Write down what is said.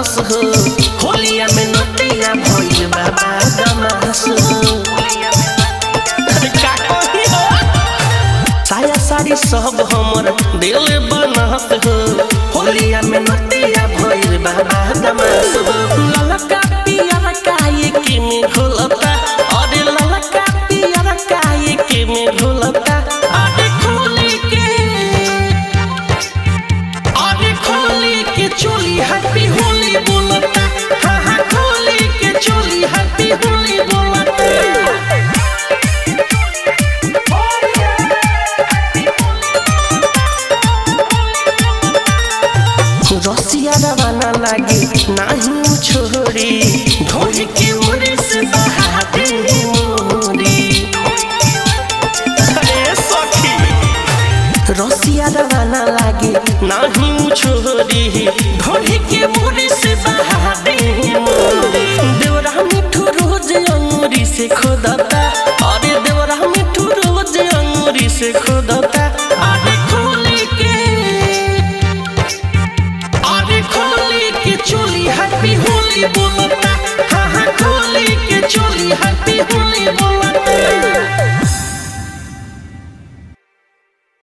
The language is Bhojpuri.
बदमाश हो होलिया में नतिया भइल बाबा दमाश हो अरे का कही हो? साया साड़ी सब हमर दिल बनत हो होलिया में नतिया भइल बाबा दमाश हो ललका पियर काहे के में घोलता अरे ललका पियर काहे के में घोलता अरे खोली के अरे खोली के चोली हैप्पी होली बोलता हाँ हाँ खोली के चोली हैप्पी होली बोलता रसिया रवाना लागे नाही छोरी ढोल के उड़े से बहाते मोरी अरे सखी रसिया रवाना लागे नाही छोरी ढोल के उड़े से बहाते मोरी देवरा मिठू रोज अंगूरी से खोदता अरे देवरा मिठू रोज अंगूरी से खोदता अरे खोली के अरे खोली के चोली हैप्पी होली बोलो